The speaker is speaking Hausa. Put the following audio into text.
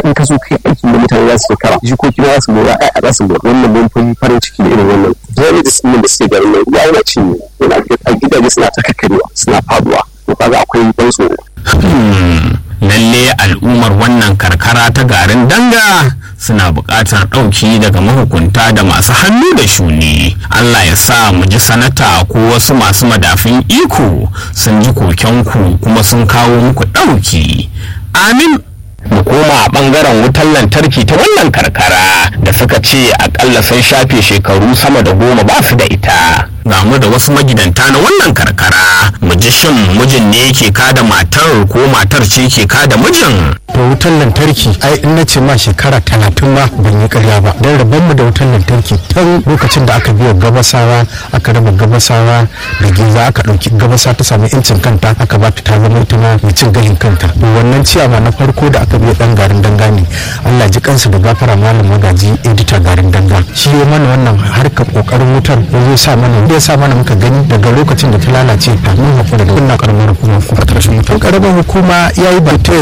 in ka zo kai aikin da mutane za su kara jikoki za su mora a za su mora wannan mun fi farin ciki da irin wannan damages ɗin da suke garin nan ya yana cinye yana a gidaje suna ta kakkarewa suna faduwa to kaga akwai ban tsoro lalle al'ummar wannan karkara ta garin danga suna buƙatar ɗauki daga mahukunta da masu hannu da shuni allah ya sa mu ji sanata ko wasu masu madafin iko sun ji kokenku kuma sun kawo muku ɗauki amin mu koma a bangaren wutar lantarki ta wannan karkara da suka ce akalla sun shafe shekaru sama da goma ba su da ita ga mu da wasu magidanta na wannan karkara mu ji shin mijin ne yake kada matar ko matar ce ke kada mijin to wutar lantarki ai in na ce ma shekara talatin ma ban yi karya ba don rabon mu da wutar lantarki tun lokacin da aka biya gabasawa aka raba gabasawa da giza aka ɗauki gabasa ta samu incin kanta aka ba ta zama ita ma mai cin gashin kanta to wannan ciyama na farko da aka biya dan garin danga ne Allah ji kansu da gafara malam magaji edita garin danga shi ya mana wannan harkar kokarin wutar ya zo sa mana ya sa mana muka gani daga lokacin da ta lalace ta mun hakura da kunna karamar hukuma ko ta rashin wutar karamar hukuma yayi ba ta